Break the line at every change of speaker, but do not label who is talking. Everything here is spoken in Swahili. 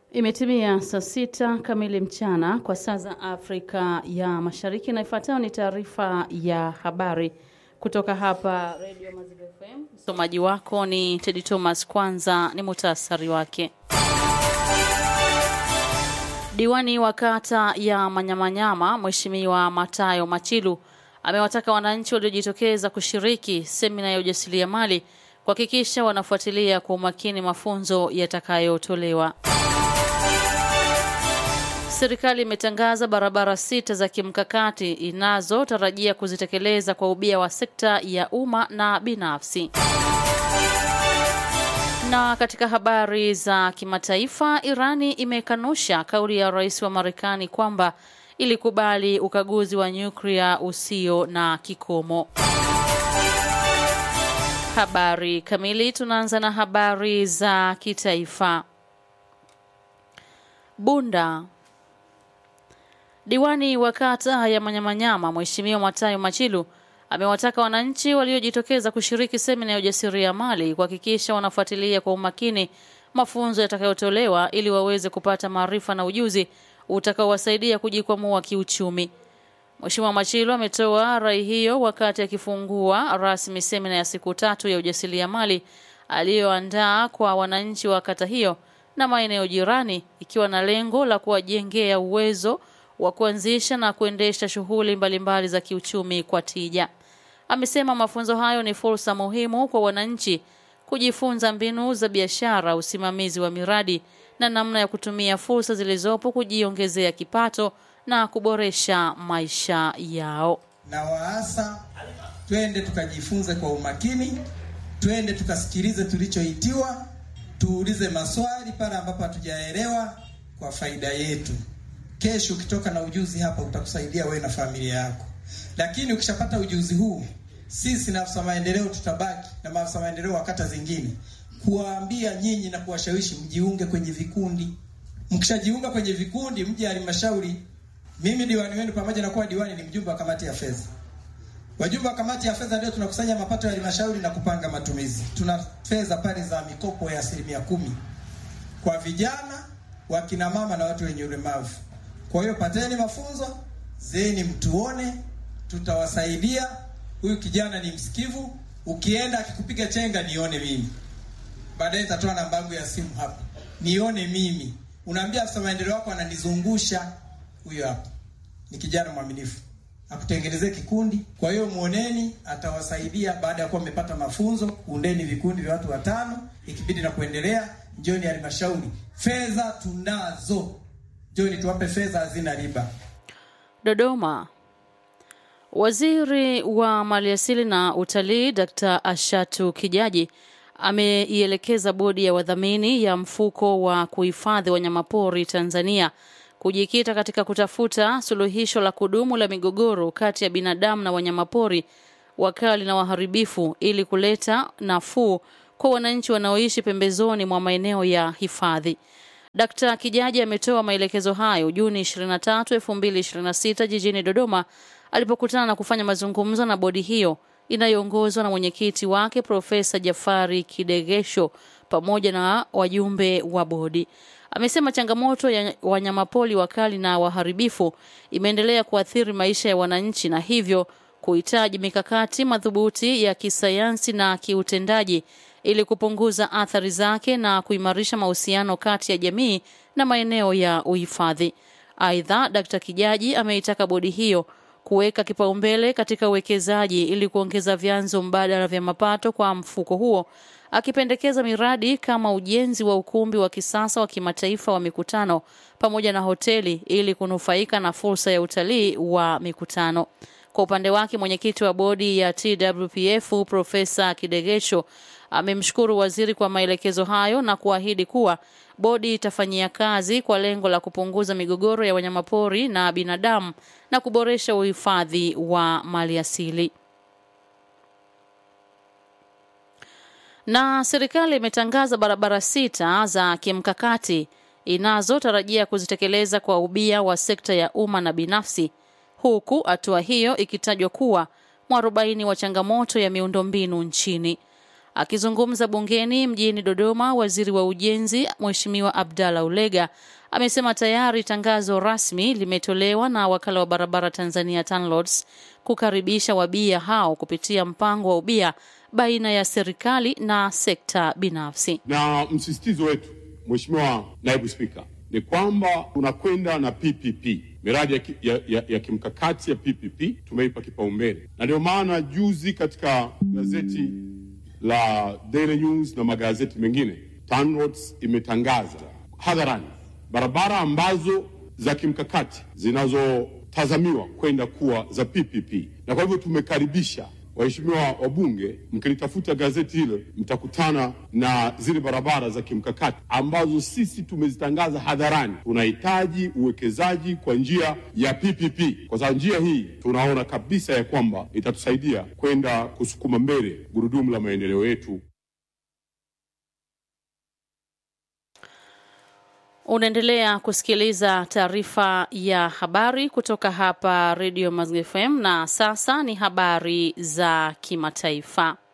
Imetimia saa sita kamili mchana kwa saa za Afrika ya Mashariki, na ifuatayo ni taarifa ya habari kutoka hapa Radio Mazibu FM. Msomaji wako ni Tedi Thomas. Kwanza ni muhtasari wake. Diwani wa kata ya Manyamanyama Mheshimiwa Matayo Machilu amewataka wananchi waliojitokeza kushiriki semina ya ujasiriamali kuhakikisha wanafuatilia kwa umakini mafunzo yatakayotolewa. Serikali imetangaza barabara sita za kimkakati inazotarajia kuzitekeleza kwa ubia wa sekta ya umma na binafsi. Na katika habari za kimataifa, Irani imekanusha kauli ya rais wa Marekani kwamba ilikubali ukaguzi wa nyuklia usio na kikomo. Habari kamili, tunaanza na habari za kitaifa. Bunda Diwani wa kata ya Manyamanyama Mheshimiwa Matayo Machilu amewataka wananchi waliojitokeza kushiriki semina ya ujasiriamali kuhakikisha wanafuatilia kwa umakini mafunzo yatakayotolewa ili waweze kupata maarifa na ujuzi utakaowasaidia kujikwamua kiuchumi. Mheshimiwa Machilu ametoa rai hiyo wakati akifungua rasmi semina ya siku tatu ya ujasiriamali aliyoandaa kwa wananchi wa kata hiyo na maeneo jirani ikiwa na lengo la kuwajengea uwezo wa kuanzisha na kuendesha shughuli mbalimbali za kiuchumi kwa tija. Amesema mafunzo hayo ni fursa muhimu kwa wananchi kujifunza mbinu za biashara, usimamizi wa miradi na namna ya kutumia fursa zilizopo kujiongezea kipato na kuboresha maisha yao.
Na waasa twende tukajifunze kwa umakini, twende tukasikilize tulichoitiwa, tuulize maswali pale ambapo hatujaelewa kwa faida yetu. Kesho ukitoka na ujuzi hapa utakusaidia wewe na familia yako. Lakini ukishapata ujuzi huu, sisi na afisa maendeleo tutabaki na maafisa maendeleo wa kata zingine kuwaambia nyinyi na kuwashawishi mjiunge kwenye vikundi. Mkishajiunga kwenye vikundi, mje halmashauri. Mimi diwani wenu, pamoja na kuwa diwani, ni mjumbe wa kamati ya fedha. Wajumbe wa kamati ya fedha ndio tunakusanya mapato ya halmashauri na kupanga matumizi. Tuna fedha pale za mikopo ya asilimia kumi kwa vijana, wakina mama na watu wenye ulemavu. Kwa hiyo pateni mafunzo zeni, mtuone, tutawasaidia. Huyu kijana ni msikivu, ukienda akikupiga chenga nione mimi, baadaye nitatoa namba yangu ya simu hapa, nione mimi. Unaambia afisa maendeleo wako ananizungusha, huyo hapa ni kijana mwaminifu, akutengenezee kikundi. Kwa hiyo muoneni, atawasaidia. Baada ya kuwa mmepata mafunzo, undeni vikundi vya watu watano, ikibidi na kuendelea. Njoni halmashauri, fedha tunazo Joni tuwape fedha hazina riba.
Dodoma. Waziri wa Maliasili na Utalii Dr. Ashatu Kijaji ameielekeza bodi ya wadhamini ya mfuko wa kuhifadhi wanyamapori Tanzania kujikita katika kutafuta suluhisho la kudumu la migogoro kati ya binadamu na wanyamapori wakali na waharibifu ili kuleta nafuu kwa wananchi wanaoishi pembezoni mwa maeneo ya hifadhi. Dkt. Kijaji ametoa maelekezo hayo Juni 23, 2026 jijini Dodoma alipokutana na kufanya mazungumzo na bodi hiyo inayoongozwa na mwenyekiti wake Profesa Jafari Kidegesho pamoja na wajumbe wa bodi. Amesema changamoto ya wanyamapori wakali na waharibifu imeendelea kuathiri maisha ya wananchi na hivyo kuhitaji mikakati madhubuti ya kisayansi na kiutendaji ili kupunguza athari zake na kuimarisha mahusiano kati ya jamii na maeneo ya uhifadhi. Aidha, Dkt. Kijaji ameitaka bodi hiyo kuweka kipaumbele katika uwekezaji ili kuongeza vyanzo mbadala vya mapato kwa mfuko huo, akipendekeza miradi kama ujenzi wa ukumbi wa kisasa wa kimataifa wa mikutano pamoja na hoteli ili kunufaika na fursa ya utalii wa mikutano. Kwa upande wake, mwenyekiti wa bodi ya TWPF Profesa Kidegesho amemshukuru waziri kwa maelekezo hayo na kuahidi kuwa bodi itafanyia kazi kwa lengo la kupunguza migogoro ya wanyamapori na binadamu na kuboresha uhifadhi wa maliasili. Na serikali imetangaza barabara sita za kimkakati inazotarajia kuzitekeleza kwa ubia wa sekta ya umma na binafsi, huku hatua hiyo ikitajwa kuwa mwarobaini wa changamoto ya miundombinu nchini. Akizungumza bungeni mjini Dodoma, waziri wa ujenzi Mheshimiwa Abdalla Ulega amesema tayari tangazo rasmi limetolewa na wakala wa barabara Tanzania TANROADS kukaribisha wabia hao kupitia mpango wa ubia baina ya serikali na sekta binafsi.
Na msisitizo wetu, Mheshimiwa Naibu Spika, ni kwamba tunakwenda na PPP miradi ya, ki, ya, ya, ya kimkakati ya PPP tumeipa kipaumbele, na ndio maana juzi katika gazeti la Daily News na magazeti mengine TANROADS imetangaza hadharani barabara ambazo za kimkakati zinazotazamiwa kwenda kuwa za PPP, na kwa hivyo tumekaribisha waheshimiwa wabunge, mkilitafuta gazeti hilo mtakutana na zile barabara za kimkakati ambazo sisi tumezitangaza hadharani. Tunahitaji uwekezaji kwa njia ya PPP, kwa sababu njia hii tunaona kabisa ya kwamba itatusaidia kwenda kusukuma mbele gurudumu la maendeleo yetu.
Unaendelea kusikiliza taarifa ya habari kutoka hapa Radio Mazingira FM na sasa ni habari za kimataifa.